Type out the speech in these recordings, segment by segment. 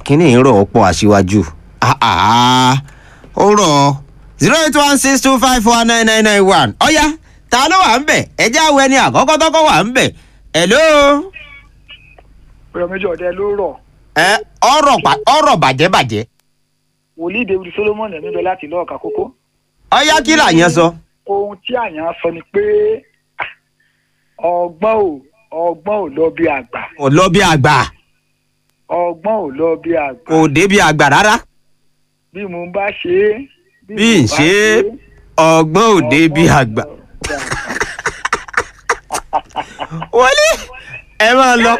kíní ìrọ̀ ọ̀pọ̀ aṣíwájú Ah, ah, ó rọ̀ zero eight one six two five four nine nine nine one ọ̀ya ta ló wà ń bẹ̀ ẹ jẹ́ àwọn ẹni àkọ́kọ́ tọ́kọ́ wà ń bẹ̀ hello ọ̀rọ̀ méjì ọ̀dẹ ló rọ̀ ẹ ọ̀rọ̀ pa- ọ̀rọ̀ bàjẹ́ bàjẹ́ wòlíì david solomon ẹ̀mí bẹ láti ìlú ọ̀ka kókó ọ̀ya kí làyẹn sọ ohun tí àyàn sọ ni pé ah, ọgbọ́n ò ọgbọ́n ò lọ bí àgbà kò lọ bí àgbà ọgbọ́n ò lọ bí àgbà kò dé bí àgbà rárá bí mo bá ṣe é bí n mo bá ṣe é, ọgbọ́n ò dé bí àgbà wọlé ẹ máa lọ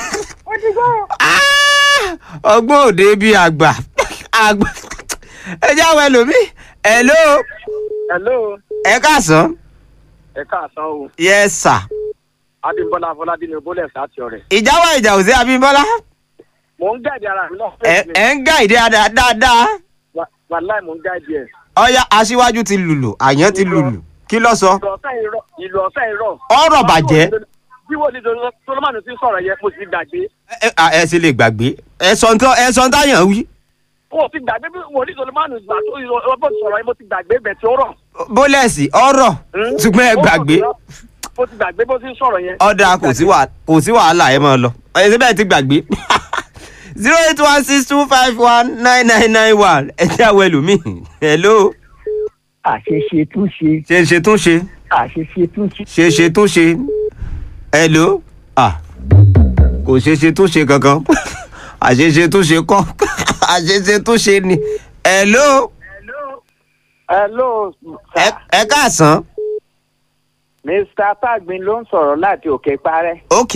Ah, ọgbọ́n ò dé bí àgbà àgbà ẹ jẹ́ àwọn ẹlòmíì hello hello ẹ káàsán ẹ káàsán o yes sir adébọlá afọlábí ni bólẹ̀ láti ọ̀rẹ́ ìjà wà ìjà ò sí abímbọ́lá mò ń gáàdì ara mi náà ẹ ẹ ń gá ìdí dáadáa dáadáa wàláì mò ń gáàdì ẹ̀ ọ̀ya aṣíwájú ti lùlù àyàn ti lùlù kí ló sọ ìlú ọ̀sẹ̀ irọ́ ìlú ọ̀sẹ̀ irọ́ ọ̀rọ̀ bàjẹ́ bí wọ́n ní solomoni ti sọ̀rọ̀ yẹn mo ti gbàgbé ẹ ẹ- ẹ sì lè gbàgbé ẹ sọ ń tán ẹ sọ ń táyàn wí mo ti gbàgbé bí wọ́n ní solomoni gbà tó ìrọ̀ sọ̀rọ̀ yẹn mo ti gbàgbé bẹ̀ tí ó rọ̀ bólẹ̀sì ọ̀rọ̀ ṣùgbọ́n ẹ gbàgbé mo ti gbàgbé bó ti ń sọ̀rọ̀ yẹn ọ̀dà kò sí wà- kò sí wàhálà ẹ máa lọ ẹ síbẹ̀ ti gbàgbé zero eight one six two five one nine nine nine one ẹ jẹ́ àwọn ẹlòmíì hello àṣeṣe tún ṣe ṣe ṣe tún ṣe àṣeṣe tún ṣe. ṣe ṣe tún ṣe hello ah kò ṣe ṣe tún ṣe kankan àṣeṣe tún ṣe kọ́ àṣeṣe tún ṣe ni hello hello ẹ ẹ káàsán mr tagbin ló ń sọ̀rọ̀ láti òkè parẹ́ ok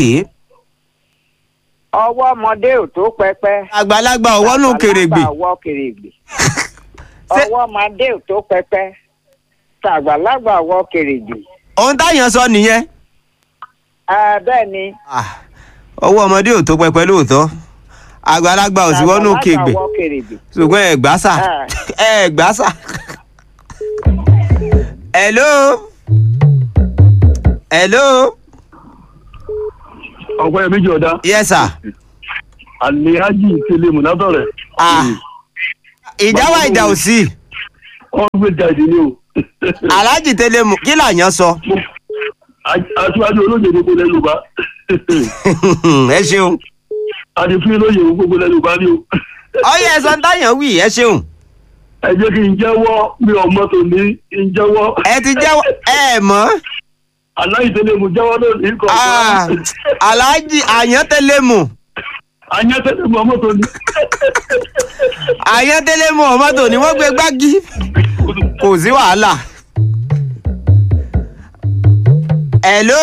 ọwọ́ ọmọdé ò tó pẹpẹ. àgbàlagbà ọwọ́ nù kèrègbè àgbàlagbà ọwọ́ kèrègbè. Ṣé- ọwọ́ ọmọdé ò tó pẹpẹ. tàgbàlagbà ọwọ́ kèrègbè. ohun táyàn sọ nìyẹn. Ah, bẹ́ẹ̀ ni. Ah, ọwọ́ ọmọdé ò tó pẹpẹ lóòótọ́ àgbàlagbà ò sí wọnú tàgbàlagbà kègbè ọwọ́ kèrègbè. ṣùgbọ́n ẹ gbà sà Ah. ẹ gbà sà. hello hello ọ̀pọ̀ ẹ̀mí jọ̀dá yes sir. àlèájì tẹlẹ mùnátọ̀rẹ̀. Ah. ìjà wà ìjà ò sí wọ́n gbé jáde ní o. aláàjì tẹlẹ mú kí làyàn sọ aṣíwájú olóyè gbogbo lẹ́nu yorùbá. ẹ ṣeun àti fún olóyè gbogbo lẹ́nu yorùbá ni o. ọyẹ ẹsán táyàn wì ẹ ṣeun ẹ jẹ́ kí n jẹ́wọ́ mi ò mọ́tò ní n jẹ́wọ́. ẹ ti jẹ́wọ́ ẹ mọ̀ aláìtẹ́lẹ̀ mu jẹ́wọ́ lónìí kọ̀ Ah, aláàjì àyàn tẹlẹ mú anyátẹ́lẹ̀ mu mọ́tò ní. àyàn tẹlẹ mú ọmọ tò ní wọ́n gbé gbági kò sí wàhálà. hello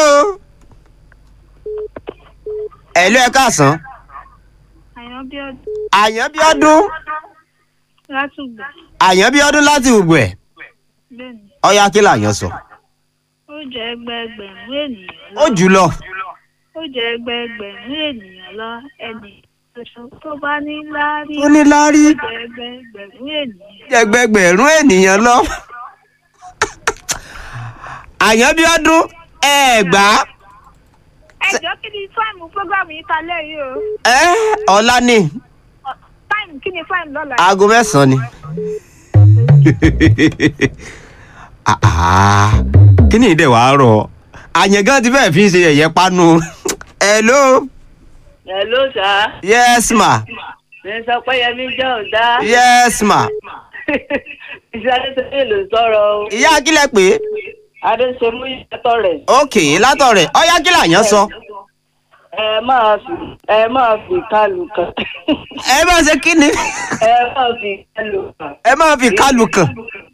hello ẹ káàsán àyàn bí ọdún àyàn bí ọdún látùgbà àyàn bí ọdún láti ògbò ẹ bẹ́ẹ̀ ni ọyá kí làyàn sọ ó jẹ́ ẹgbẹẹgbẹ̀rún ènìyàn lọ ó jùlọ ó jẹ́ ẹgbẹẹgbẹ̀rún ènìyàn lọ ẹnì ṣoṣo tó bá ní láárí ó ní láárí ó jẹ́ ẹgbẹẹgbẹ̀rún ènìyàn ẹgbẹgbẹ̀rún ènìyàn lọ. àyàn bí ọdún ẹ gbà á ẹjọ́ kí ni fáìmù fúrógámù yìí ta lẹ́yìn o ẹ ọ̀la ni Ọ- fáìmù kí ni fáìmù lọ́la aago mẹ́sàn-án ni. Ah, ah. kí ni ìdẹ̀ wàá rọ̀ àyàn gan ti fẹ́ẹ̀ fi ń ṣe yẹ̀yẹ́ panu. hello Hello sir. yes ma Mi sọ pé Yẹmí jẹ́ ọ̀dá. yes ma Iṣẹ́ Adéṣemú ló sọ̀rọ̀ o. ìyá akílẹ̀ pé Adéṣemú yàtọ̀ rẹ̀. ok látọ̀rẹ̀ ọyá kí làyàn sọ Ẹ máa fi ẹ máa fi kálù kan. ẹ máa ṣe kí ni Ẹ máa fi kálù kan. ẹ máa fi kálù kàn.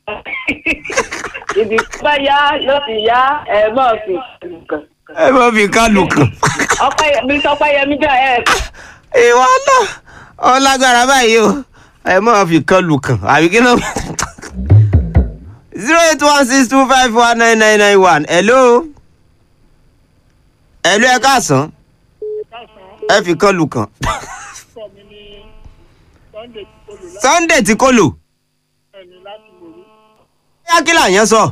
Ibi tó bá yá ló ti yá ẹ máa fi kálù kan. ẹ máa fi kálù kàn. Ọpẹ́ Yẹmí sọ pé Yẹmí jẹ́ ẹ̀ ìwọ náà ọ lágbára báyìí o ẹ máa fi kan lù kàn àbí kí náà. zero eight one six two five one nine nine nine one hello hello ẹ káàsán ẹ fi kan lù kàn. sunday tí kò lò. bóyá kí làyẹn sọ.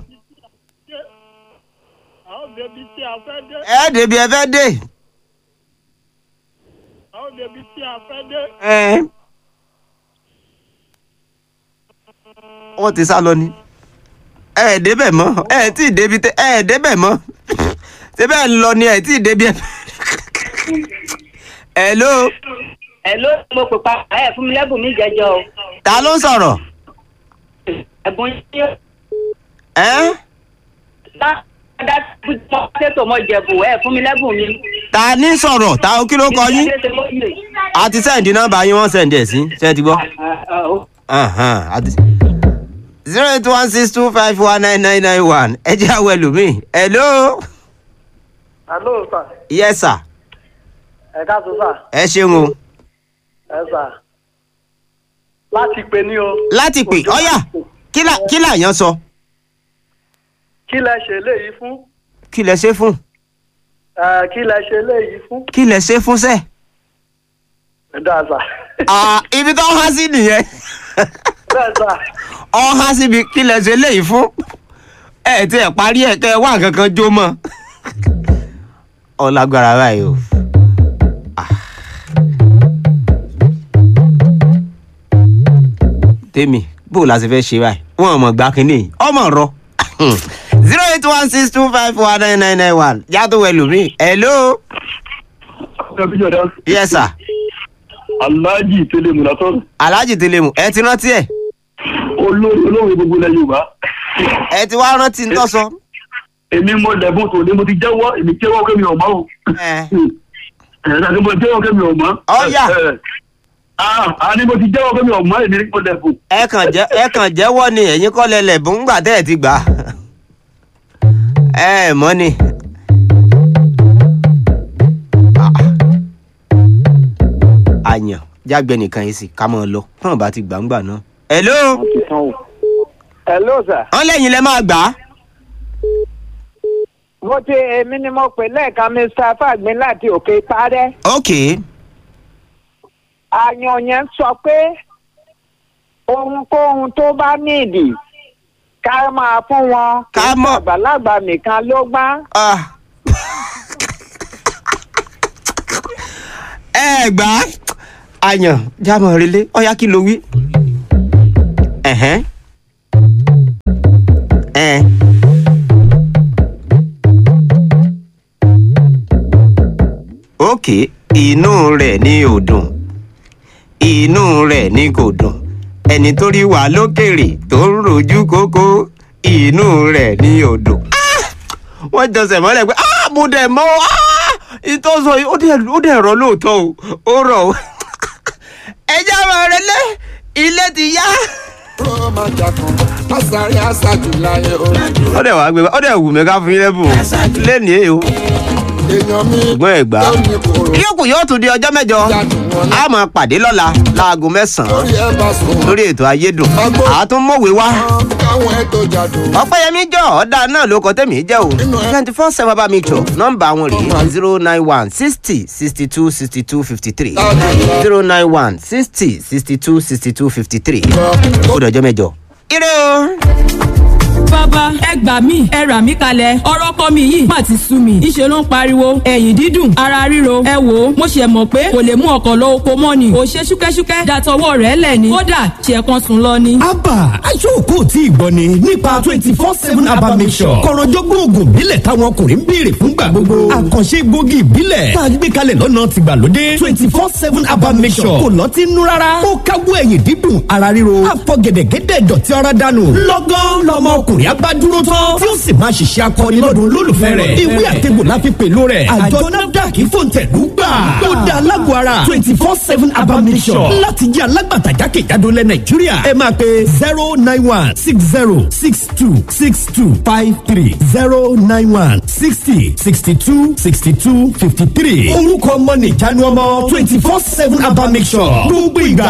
àwọn bèbí tí a fẹ́ dé ẹ débi ẹ fẹ́ dé. àwọn bèbí tí a fẹ́ dé ẹ wọ́n ti sá lọ ni ẹ ẹ̀ débẹ̀ mọ́ ẹ ẹ̀ tí ì débi tẹ ẹ ẹ̀ débẹ̀ mọ́ ṣé bẹ́ẹ̀ ń lọ ni ẹ ẹ̀ tí ì débi ẹ. hello ẹ ló mo pè pa ẹ fún mi lẹ́bùn mi jẹjọ o ta ló ń sọ̀rọ̀ ẹ̀bùn yín ẹ́ dá mọ tètò mọ jẹ̀bù ẹ fún mi lẹ́bùn mi. ta ní sọ̀rọ̀ ta kí ló kọ yín a ti sẹ́ǹdì nọ́mbà yín wọ́n sẹ́ǹdì ẹ̀ sí ṣé ẹ ti gbọ́. Ahan, àti- zero eight one six two five one nine nine nine one ẹ jẹ́ àwọn ẹlòmíì hello hello sir yes sir ẹ káàtó sir ẹ ṣeun o ẹ sir láti pè ní o. láti pè ọ̀yà kí là- kí làyàn sọ kí lẹ ṣe léyìí fún kí lẹ ṣe fún ẹ kí lẹ ṣe léyìí fún. kí lẹ ṣe fún sẹ́ẹ̀. ẹ dáa sà. Ah, ibi tó ń há sí nìyẹn bẹ́ẹ̀ sà ọ há síbi kí lẹ ṣe léyìí fún ẹ tí ẹ parí ẹ kẹ ẹ wá nǹkan kan jó mọ́ ọ lágbára báyìí o. Ah. tèmi bó la ṣe fẹ́ ṣe báyìí wọn ò mọ̀ gbá kínní ọmọ rọ zero eight one six two five one nine nine nine one yàtọ̀ wẹ̀lú mi hello yes sir aláàjì tẹ́lẹ̀ múnatọ́ alhaji telemu ẹ ti rántí ẹ olórí olórí gbogbo ilẹ̀ yorùbá ẹ ti wá rántí ń tọ́sọ. èmi mo lẹ́bùn tó ní mo ti jẹ́wọ́ èmi jẹ́wọ́ kémi ọ̀mọ́ o ẹ ẹ̀ẹ́dá ni mo jẹ́wọ́ kémi ọ̀mọ́. Ọ̀yà. a ní mo ti jẹ́wọ́ kémi ọ̀mọ́ èmi ní mo lẹ́bùn. ẹ kàn jẹ ẹ kàn jẹ́wọ́ ni ẹ̀yin kọ́ lẹlẹ bó ń gbà tẹ́ ẹ ti gbà á. ẹ ẹ mọ̀ ni. Ah. àyàn jágbe nìkan yìí sì ká mọ́ ọ lọ tán bá ti gbàǹgbà náà. hello hello sir. wọ́n lẹ́yìn lẹ máa gbà á. mo ti èmi ni mo pè lẹ́ẹ̀kan mr fagbin láti òkè parẹ́. ok àyàn yẹn sọ pé ohunkóhun tó bá nídìí ká máa fún wọn. Ká kì í ṣe mọ̀- àgbàlagbà nìkan ló gbá. Ah. ẹ gbà á àyàn jámọ̀ relé ọ̀yá kí ló wí. Ẹ̀hẹ́n. Ẹ̀. òkè inú rẹ̀ ní ò dùn inú rẹ̀ ní kò dùn ẹni tó rí wa lókèrè tó ń rojú kókó inú rẹ̀ ní ò dùn wọ́n jọsẹ̀ mọ́lẹ̀ pé ah mo dẹ̀ mọ́ ah ìtọ́sọ yìí ó dẹ̀ ó dẹ̀ rọ lóòótọ́ o ó rọ̀ o ẹjẹ́ àwọn ọ̀rẹ́ lé ilé ti yá. ó dẹ̀ wá gbé ó dẹ̀ wù mí ká fún yín lẹ́bùn o lẹ́nìí èyí o ṣùgbọ́n ẹ̀ gbà á. yókù yóò tún di ọjọ́ mẹ́jọ a máa pàdé lọ́la láago mẹ́sàn-án lórí ètò ayédùn àtúnmọ̀wé wá ọpẹ́yẹmí jọ ọ̀dà náà ló kọ tẹ̀mí jẹ́ o twenty four seven bá mi jọ nọ́mbà wọn rèé zero nine one sixty sixty two sixty two fifty three zero nine one sixty sixty two sixty two fifty three ó dọjọ́ mẹ́jọ. ire o. bàbá ẹ gbà mí ẹ rà mí kalẹ̀ ọ̀rọ̀ ọkọ mi yìí má ti sú mi ìṣe ló ń pariwo ẹ̀yìn dídùn ara ríro ẹ wò ó mo ṣe mọ̀ pé kò lè mú ọkọ̀ lọ oko mọ́ ni ò ṣe ṣúkẹ́ṣúkẹ́ dàtọwọ́ rẹ̀ lẹ̀ ni kódà ṣe kan sùn lọ ni. abba aṣọ́kò tí ìgbọ́ ni nípa twenty four seven abba mixture kọ̀rọ̀jọ́gbọ́n oògùn ìbílẹ̀ táwọn ọkùnrin ń béèrè fúngbà gbogbo àkànṣe egbògi ìbílẹ̀ tá a gbé kalẹ̀ lọ́nà tìgbàlódé twenty four seven abba mixture kò lọ́tí nú rárá ó káwọ́ ẹ̀yìn dídùn ara ríro àfọ̀gẹ̀dẹ̀gẹ̀dẹ̀ dọ̀tí ara dànù lọ́gán lọmọ ọkùnrin abádúró tán tí ó sì máa ṣiṣẹ́ akọni lọ́dún olólùfẹ́ rẹ̀ ìwé àtẹ̀gbò la fi pèlò rẹ̀ àjọ nafdac fòǹtẹ̀lú gbà ó dá alágbó ara twenty four seven abba mixture láti jẹ́ alágbàtà jákèjádò lẹ nàìjíríà ẹ máa pe zero nine one six zero six two six two five three zero nine one sixty sixty two sixty two fifty three orúkọ ọmọ nìjánu ọmọ twenty four seven abba mixture gbogbo ìgbà